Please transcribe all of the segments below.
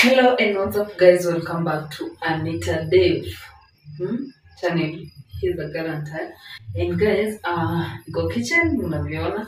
Hello and what's up guys, welcome back to Anita Dave hmm? channel. Here's the guarantee. And guys, uh, niko kitchen mnavyoona.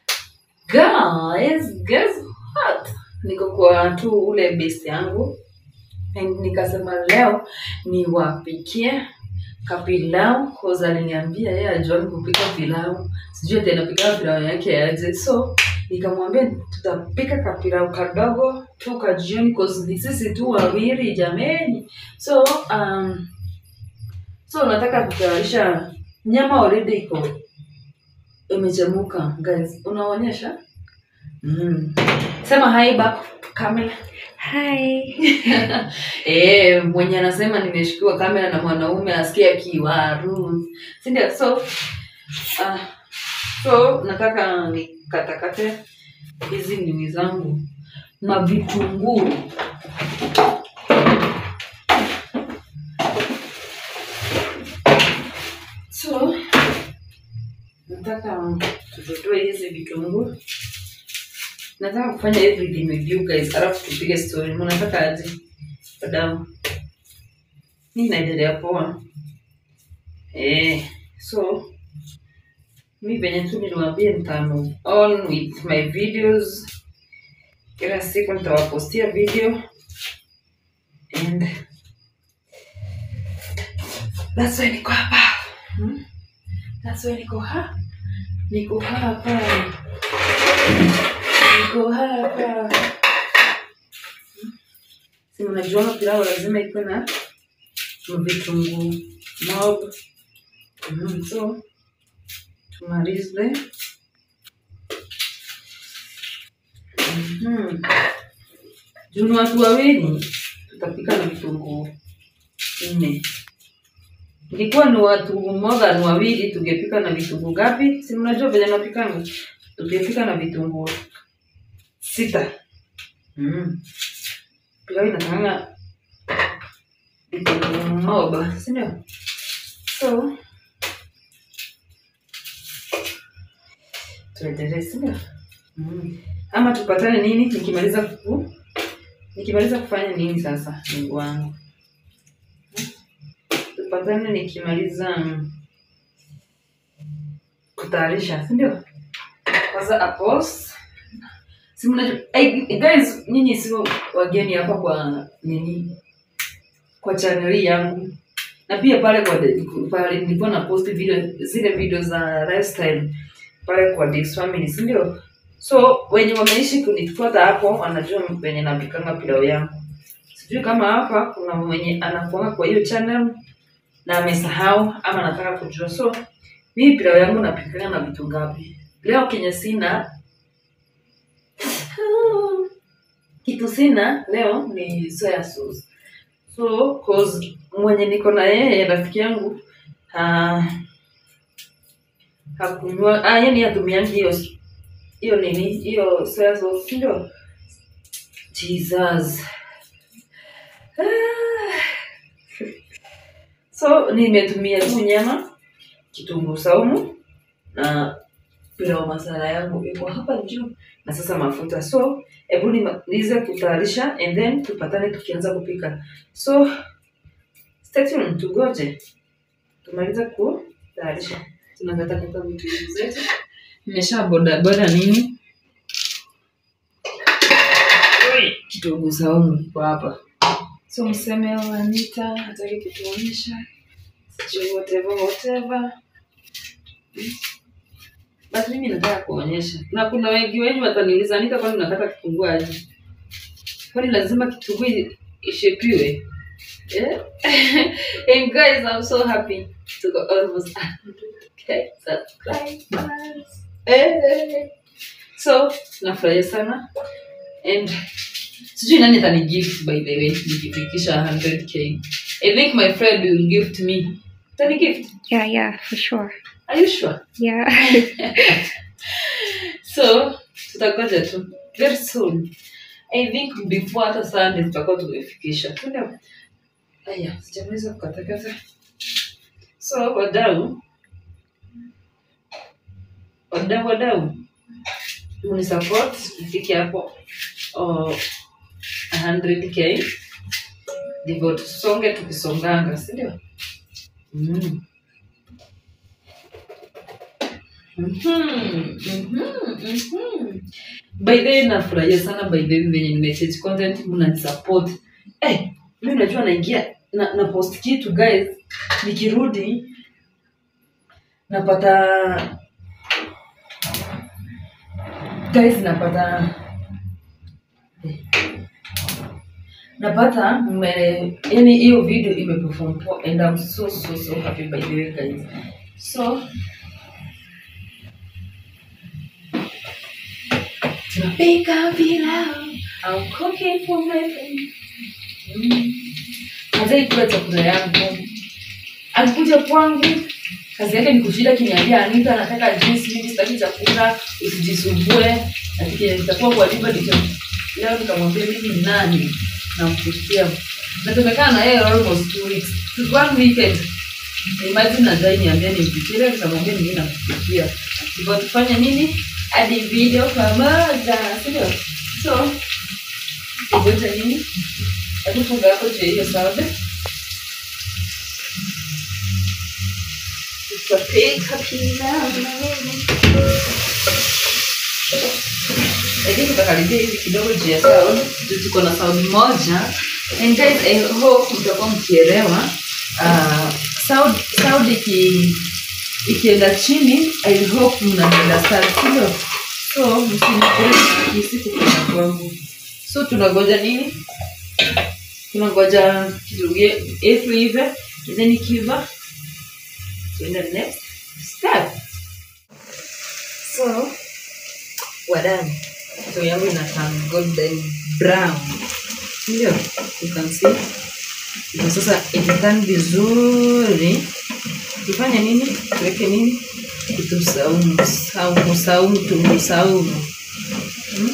Guys, guess what? Niko kwa tu ule base yangu and nikasema leo niwapikie kapilau cause aliniambia yeye ajuani kupika pilau, sijui ati anapika pilau yake aje, so nikamwambia tutapika kapilau kadogo tu kajioni cause ni sisi tu wawili jameni. So um, so nataka kutayarisha nyama already iko imechemuka guys, unaonyesha mm. Sema hi back kamera. Hi. Eh, mwenye anasema nimeshikiwa kamera na mwanaume asikia kiwaru, si ndio? So uh, so nataka nikatakate hizi nini zangu mavitunguu so nataka tutotoe hizi vitunguu nataka kufanya everything with you guys alafu tupige story mnataka aje wadau mi naendelea poa eh, so mi venye tu niliwambia nita move on with my videos kila siku nitawapostia video and that's why niko hapa hmm? that's why niko hapa niko hapa niko hapa si mnajuanga pilau lazima ikuwe na vitunguu mob mm, so tumalize Mhm. juu ni watu wawili tutapika na vitunguu nne ingekuwa ni watu moja ni wawili tungepika na vitunguu ngapi si mnajua venye napikanga tungepika na vitunguu sita mm. pilau inatakanga vitunguu moba sindio so tuendelee sindio mm. ama tupatane nini nikimaliza ku nikimaliza kufanya nini sasa mungu wangu Hmm? tupatane nikimaliza mm, kutayarisha sindio kwanza apos si mnajua hey, guys nyinyi sio wageni hapa kwa nini kwa chaneli yangu na pia pale kwa pale nilikuwa na post video zile video za lifestyle pale kwa Dix Family si ndio so wenye wameishi kunifuata hapo wanajua venye napikanga pilau yangu sijui kama hapa kuna mwenye anakuanga kwa hiyo channel na amesahau ama nataka kujua so mimi pilau yangu napikanga na vitu ngapi leo kenye sina kitu sina leo ni soya sauce so cause mwenye niko na yeye rafiki yangu ha, hakunywa ah, yani hatumiangi hiyo hiyo nini hiyo soya sauce si ndio jesus Ah. so nimetumia tu nyama kitunguu saumu na pilau masala yangu iko hapa juu na sasa mafuta so hebu nimalize kutayarisha and then tupatane tukianza kupika so stay tuned tugoje tumalize kutayarisha tunakatakata vitu zetu nimesha boda boda nini Ui, kitunguu saumu iko hapa so mseme wa Anita hataki kutuonyesha sijui whatever whatever basi mimi nataka kuonyesha na kuna wengi wengi wataniuliza Anita kwani unakata kitunguu aje kwani lazima kitunguu i- ishepiwe yeah? and guys I'm so happy to go almost 100k subscribers eh. so nafurahia sana and sijui nani atani gift by the way nikifikisha 100k I think my friend will gift me atani gift Yeah, yeah, for sure. are you sure Yeah. so tutakoja tu very soon i think before hata sunday tutakuwa tumefikisha Tuna- aya sijaweza kukatakata so wadau wadau wadau munisupport ifike hapo oh, 100k ndivyo tusonge tukisonganga sindio mm. Mhm, mhm, mhm. by the way nafurahia sana by the way venye nimechange content mnanisupport eh mi najua naingia na, na post kitu guys nikirudi napata guys napata napata mme yani hiyo video imeperform poa and I'm so so so happy by the way guys so tunapika pilau I'm cooking for my family mm. Hazai kula chakula yangu alikuja kwangu kazi yake ni kushinda kiniambia Anita anataka juice mimi sitaki chakula usijisumbue lakini nitakuwa kwa liba ndicho leo nikamwambia mimi ni nani nampikia na tumekaa na yeye almost two weeks to one weekend imagine nadai niambia nimpikie leo nikamwambia mimi nampikia ndipo tufanye nini hadi video pamoja sio so ngoja nini hebu funga hapo juu ya hiyo salad tutapika pilau na wewe lakini tutakaribia hivi kidogo juu ya sound juu tuko na sound moja and guys I hope mtakuwa mkielewa uh, sound sound iki ikienda chini I hope mnaenda sana sio so msinisiku kuna kwangu so tunangoja nini tunangoja kidogo yetu ive then ikiva tuende next step so wadani so yangu inakaa golden brown ndio you can see na sasa ikitan vizuri tufanye nini tuweke nini kitu saumu saumu saumu tungu saumu hmm?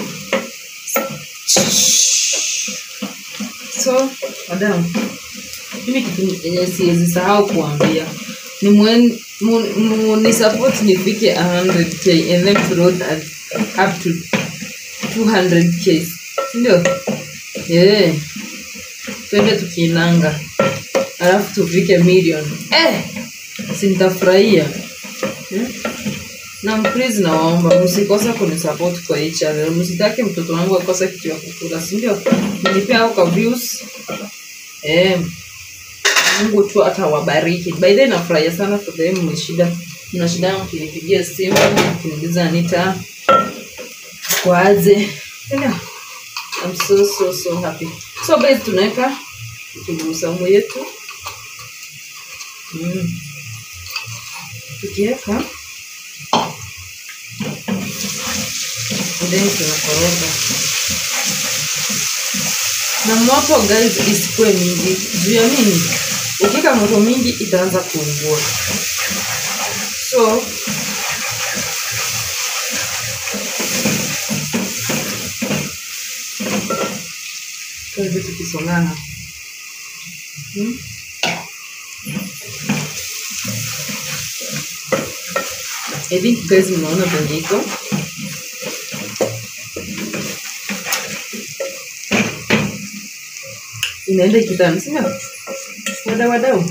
so madam mimi kitu yenye siwezi sahau kuambia ni mwen, mu, mu, ni support nifike 100k and then to road at up to 200k ndio yeah. twende tukiinanga alafu tufike million eh, si nitafurahia hmm? na please nawaomba msikose kunisupport kwa hii channel msitake mtoto wangu akose kitu ya kukula si ndio nilipea au ka views eh, mungu tu atawabariki by the way nafurahia sana for the way mmeshida mna shida yangu kinipigia simu kuniuliza anita kwaje yeah. I'm so so so happy so guys tunaweka kitunguu saumu yetu mm. tukiweka then tunakoroga na moto guys isikuwe mingi juu ya nini ukika moto mingi itaanza kuungua so tuweze tukisongana hmm? I think guys mnaona venye iko inaenda ikitani sindio wadau wadau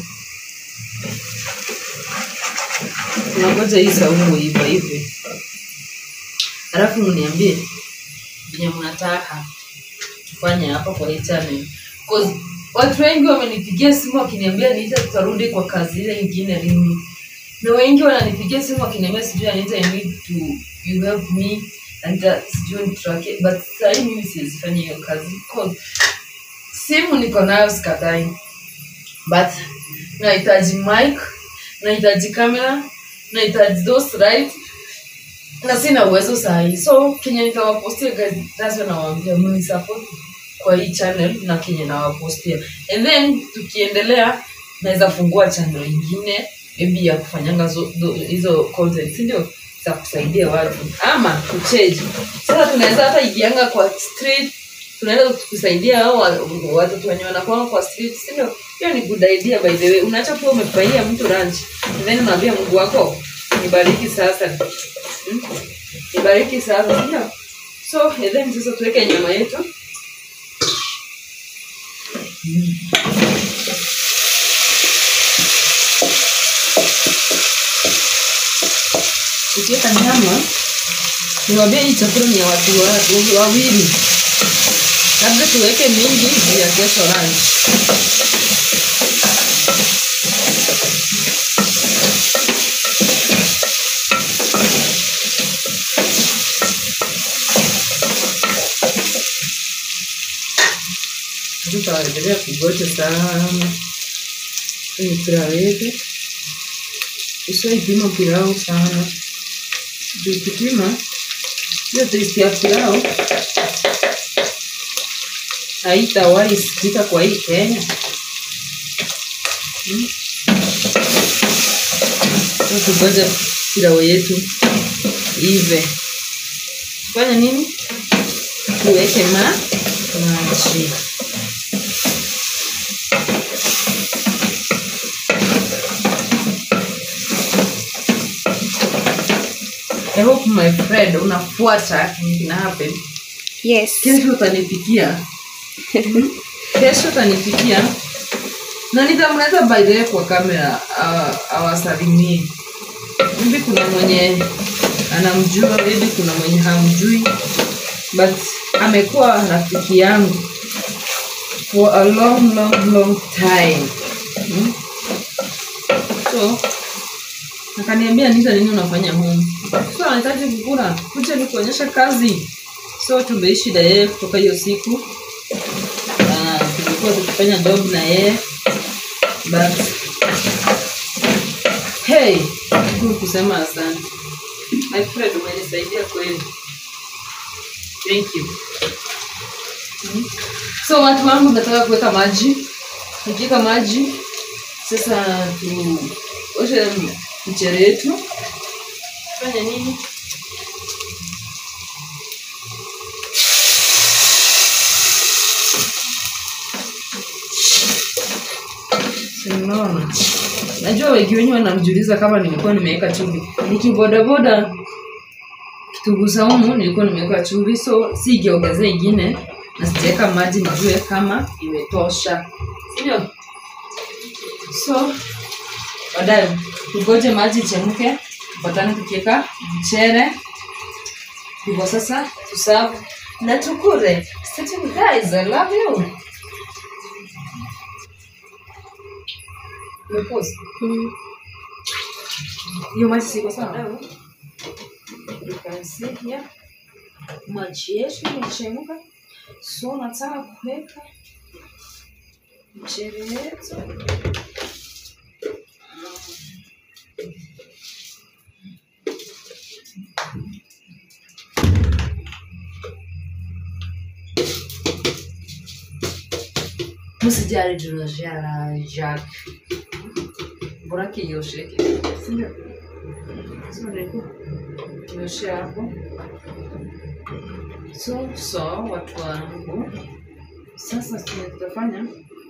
tunangoja hii saumu iva hivi alafu mniambie venye mnataka tufanye hapa kwa hii channel Cause watu wengi wamenipigia simu wakiniambia niita tutarudi kwa kazi ile ingine lini na wengi wananipigia simu wakiniambia sijui anita I need to you help me anita sijui nitrake but sahii mimi siwezifanya hiyo kazi cause simu niko nayo sikatai but nahitaji mic nahitaji kamera nahitaji those right na sina uwezo sahii so kenye nitawapostia guys that's when nawaambia mimi support kwa hii channel na kenye nawapostia and then tukiendelea naweza fungua channel ingine maybe ya kufanyanga zo- zo- hizo content si ndio za kusaidia watu ama kucheji sasa tunaweza hata igianga kwa street tunaweza kusaidia hao wa- watoto wenye wanakuwa kwa street si ndio hiyo ni good idea by the way unaacha kuwa umefurahia mtu ranch and then unaambia mungu wako nibariki sasa hmm? nibariki sasa si ndio so and then sasa tuweke nyama yetu ukiweka nyama niwaambia hii chakula ni ya watu wa- wawili labda tuweke mingi juu ya kesho lunch tutaendelea kugoja sana kwenye pilau yetu usiwaipima pilau sana juu ukipima hiyo testi ya pilau haitawahi sikika kwa hii kenya Hmm? Sasa tugoja pilau yetu ive fanya nini tuweke ma maji I hope my friend unafuata kenye kina happen. Yes. Kesho utanipikia. Kesho utanipikia. Na nitamleta by the way kwa kamera uh, awasalimie. Hivi kuna mwenye anamjua, maybe kuna mwenye hamjui. But amekuwa rafiki yangu for a long long long time. Hmm? So akaniambia nita nini unafanya home so anahitaji kukula kuja ni kuonyesha kazi so tumeishi na yeye kutoka hiyo siku na tulikuwa tukifanya job na yeye but hey tu kusema asante my friend umenisaidia kweli thank you Mhm. so watu wangu nataka kuweka maji nikiweka maji sasa tuoshe mchere yetu fanya nini Unaona? Najua wengi wenyu wanamjiuliza kama nilikuwa nimeweka chumvi. Nikibodaboda kitunguu saumu nilikuwa nimeweka chumvi, so sigeongezea ingine na sijaweka maji nijue kama imetosha, sindio? So baadaye tugoje maji ichemke, tupatane tukiweka mchere hivyo. Sasa tusavu na tukule. Stay tuned guys, I love you. Umepause? Mm. hiyo maji siko sawa You can see here. maji yetu imechemka so nataka kuweka mchele yetu msijali tunashara jack bora kiyosheke sindio kioshe hapo so so watu wangu sasa chenye tutafanya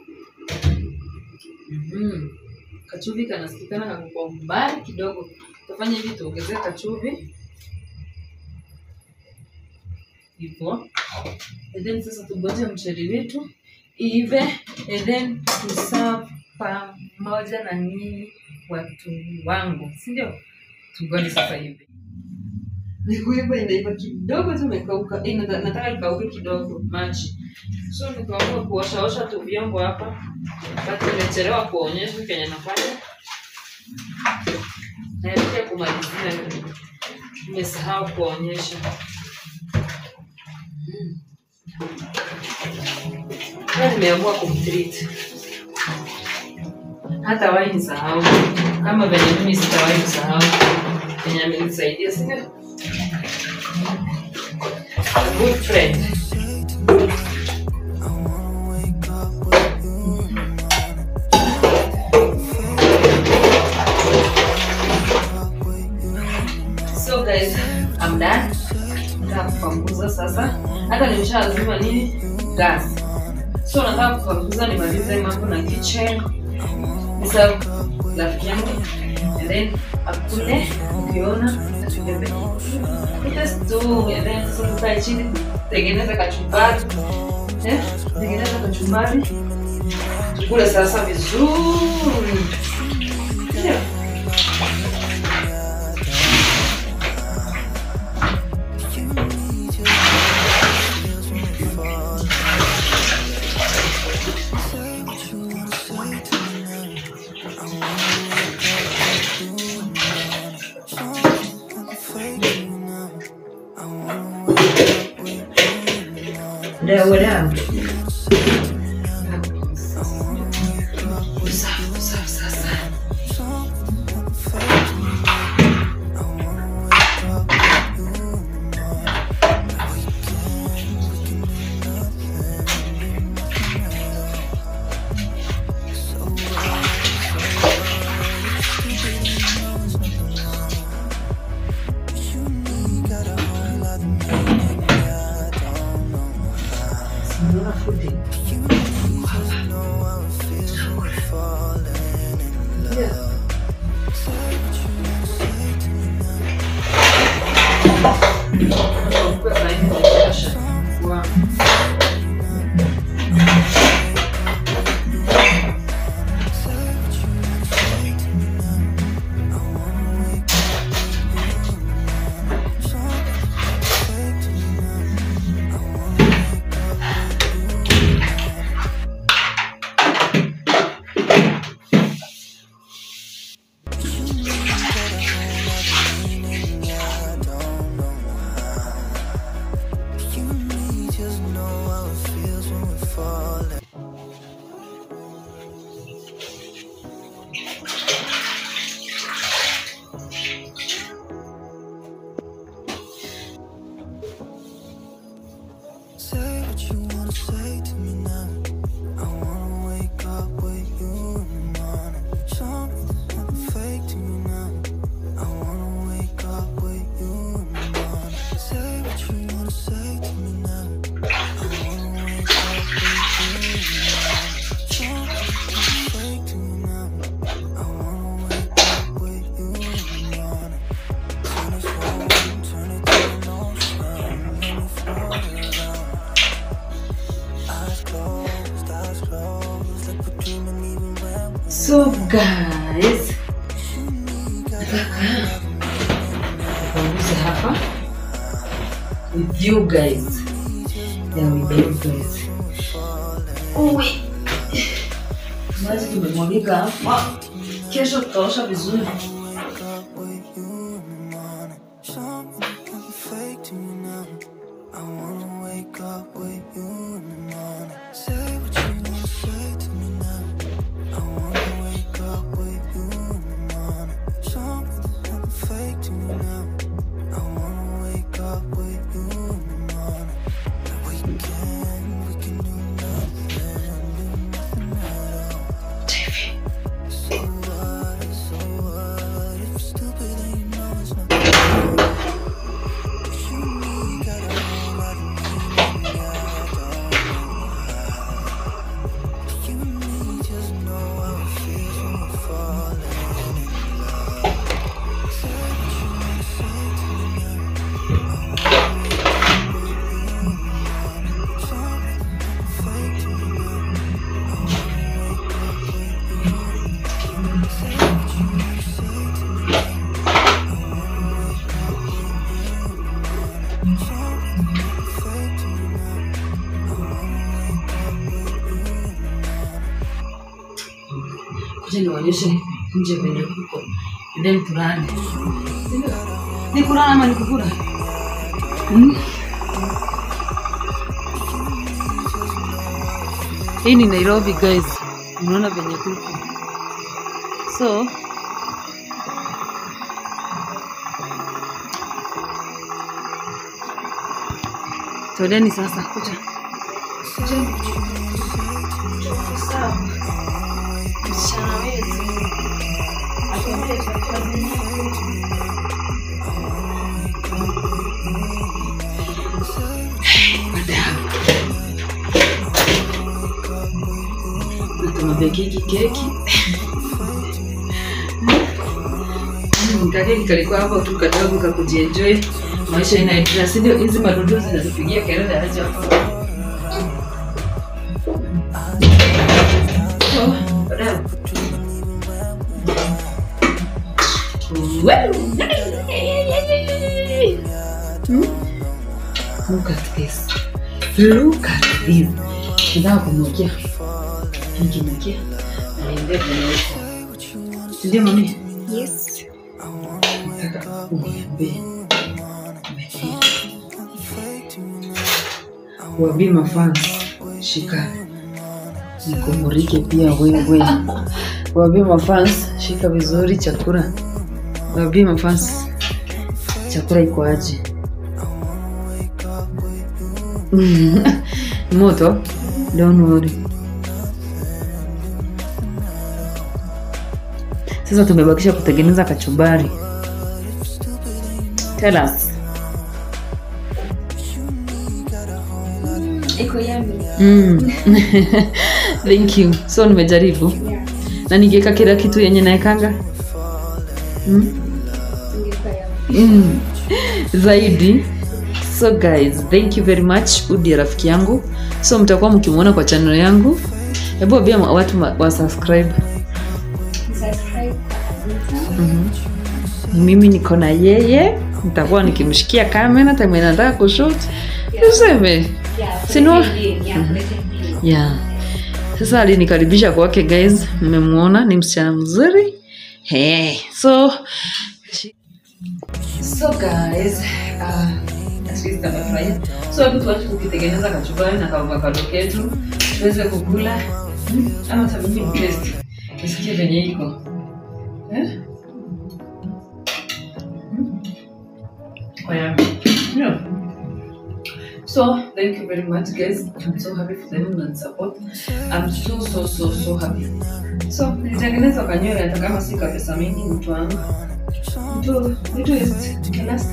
mm kachuvi kanasikikana kako kwa umbali kidogo tutafanya hivi tuongezee kachuvi hivyo and then sasa tugoje mchele wetu ive and then tuserve pamoja na nyinyi watu wangu si ndio tugoje sasa hivi nikuiva inaiva kidogo tu imekauka Eh, nata- nataka ikauke kidogo maji so nikaamua kuoshaosha tu vyombo hapa but nimechelewa kuonyesha kenye nafanya naelekea kumalizia nimesahau kuonyesha Mm. Leo nimeamua kumtreat hata wahi nisahau kama venye mimi sitawahi kusahau venye amenisaidia sina A good friend so guys I'm done nataka kupanguza sasa hata nimeshazima nini gas so nataka kupanguza nimalize mambo na kitchen niserve rafiki yangu and then akule ukiona atubebe itestu and then sasa tukae chini tengeneza kachumbari eh tengeneza kachumbari kule sasa vizuri Ndio. Dawa dawa. Usafi, usafi sasa. Simuona fundi. Yeah. Wow. Say what you wanna say to me now. I wanna wake up with you in the morning. Show me there's nothing fake to me now. I wanna wake up with you in the morning. Say what you wanna say to me now. I wanna wake up with you in the morning. Show me there's nothing fake to me now. I wanna wake up with you in the morning. Turn this room, turn it to an ocean. Let me float around. Eyes closed, eyes closed, like we're dreaming even when we're So guys, nataka nipunguze hapa with you guys. Yeah, with you guys. Uwe. Maji tumemwagika hapa. Kesho tutaosha vizuri. wake up with you in the morning. Show me there's nothing fake to me now. I wanna wake up with you in the morning. Say what you wanna say to me now. I wanna wake up with you in the morning. Show me there's nothing fake to me now. I wanna wake up with you in the morning. We can, we can do nothing, do nothing at all. So what, so what? If you're stupid, then you know it's not true. You and me got a whole lot of meaning, yeah, I don't know how. You and me just know how it feels when we're falling in love. Say what you wanna say to me now. I wanna wake up with you in the morning. Show me there's nothing fake to me now. I wanna wake up with you in the morning. Say what you wanna say to me now. I wanna wake up with you in the morning. Show me there's nothing fake to me now. I wanna wake up with you in the morning. Kuja nionyeshe nje venye kuko. And then tulale. Ni kulala ama ni kukula? Hmm? Hii ni Nairobi guys. Unaona venye kuko. So, Toleni sasa kuja. Kujeni. Sawa. Msichana wetu. Atuambie chakula nini? Na tumebekiki keki. Kakeki kalikuwa hapo tu kadogo kakujienjoy. Maisha inaendelea, si ndio? Hizi madudu zinatupigia kelele aje hapa. Well, Hmm? Look at this. Look at this. Nataka kumwekea. Nikimwekea. Anaendea kwenye huko. Ndio mami. Yes. Nataka uniambie. Waambie mafans shika nikumurike pia wewe. Waambie mafans shika vizuri chakula. Waambie mafans chakula iko aje. Moto? Don't worry. Sasa tumebakisha kutengeneza kachumbari. Tell us. Iko yummy. Mm. Thank you. So nimejaribu Yeah. na ningeweka kila kitu yenye naekanga mm? Ingekuwa yummy. mm. zaidi so guys thank you very much udi rafiki yangu so mtakuwa mkimwona kwa channel yangu hebu ambia ma- watu ma- wa subscribe Subscribe kwa Anita. mimi niko na yeye nitakuwa nikimshikia kamera time nataka kushut tuseme Yeah, Sinua- pretending, yeah, pretending. yeah sasa alinikaribisha kwake guys mmemwona ni msichana mzuri hey. so so guys uh, at least amefurahia so hebu tuache kukitengeneza kachumbari na kaavokado ketu tuweze kukula Hmm, ama hata mimi ni taste nisikie venye iko eh? Hmm? Oh, yeah. Yeah. So thank you very much, guys. I'm so happy for the and support. I'm so so so so happy. So nilitengeneza kanywele hata kama si kwa pesa mingi, mtu wangu. Mtu mtu is kiasi.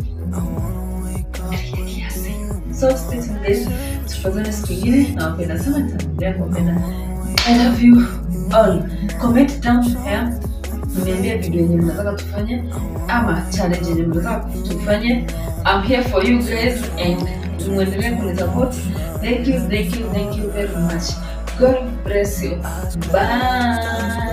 Kiasi. So stay tuned guys. Tupatane siku ingine. Nawapenda sana, nitaendelea kuwapenda. I love you all. Comment down here. Mniambie video yenye mnataka tufanye ama challenge yenye mnataka tufanye. I'm here for you guys and muendelee kunisupport. Thank you, thank you, thank you very much. God bless you. Bye.